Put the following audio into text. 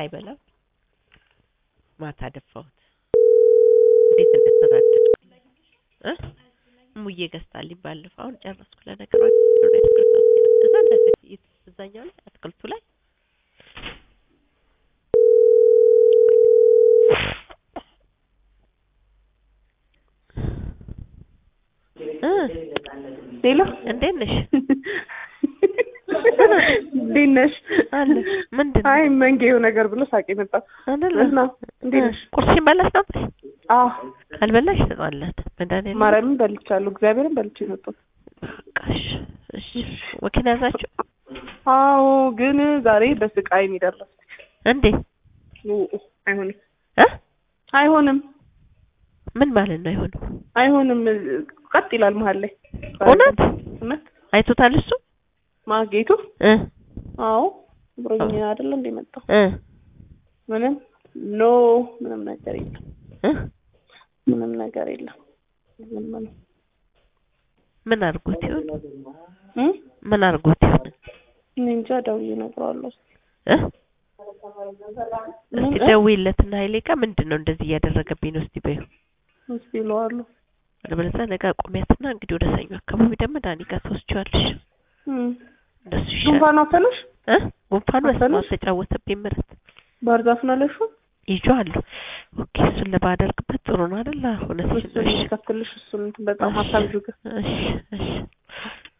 ሳይበላው ማታ ደፋሁት። እንዴት እንደተናደድኩ እ እሙዬ ገዝታልኝ ባለፈው አሁን ጨረስኩ። ለነገሩ እዛ እንደዚህ እዛኛው ላይ አትክልቱ ላይ እ ሌላ እንዴት ነሽ? እንዴት ነሽ? አለ ምንድን ነው? አይ መንጌው ነገር ብሎ ሳቄ መጣ። አይደለ? እና እንዴት ነሽ? ቁርስሽን በላሽ ነው? አዎ ካልበላሽ ትጠዋላት መድኃኒዓለም ማርያምን በልቻለሁ፣ እግዚአብሔርን በልቼ መጣሁ። በቃሽ። እሺ ወኪል ያዛችሁ አዎ ግን ዛሬ በስቃይ ነው የደረስኩት። እንዴ? አይሆንም እ አይሆንም ምን ማለት ነው? አይሆንም። አይሆንም ቀጥ ይላል መሀል ላይ እውነት እውነት አይቶታል እሱ ማጌቱ እ አዎ ብሮኝ አይደለ እንደ መጣው እ ምንም ኖ ምንም ነገር የለም እ ምንም ነገር የለም ዝም ነው ምን አድርጎት ይሆን? እ ምን አድርጎት ይሆን? እኔ እንጃ ደውዬ እነግረዋለሁ እ እስቲ ደውይለትና ኃይሌ ጋር ምንድን ነው እንደዚህ እያደረገብኝ ነው እስቲ በይው። እስኪ እለዋለሁ አለበለዚያ ነገ አቁሚያትና እንግዲህ ወደ ሰኞ አካባቢ ደግሞ ዳኒ ጋር ትወስጂዋለሽ። እም እንደሱ ይሻላል። ጉንፋን አፈነሽ እ ጉንፋኑ በስመ አብ አፈነሽ? ተጫወተብኝ ምረት ባህር ዛፍ ነው ያለሽው ይዤዋለሁ። ኦኬ እሱን ለባደርግበት ጥሩ ነው አይደል? እውነትሽን ነው። እሱን እሺ ይከፍትልሽ እሱን በጣም ሀሳብ ጁገ እሺ እሺ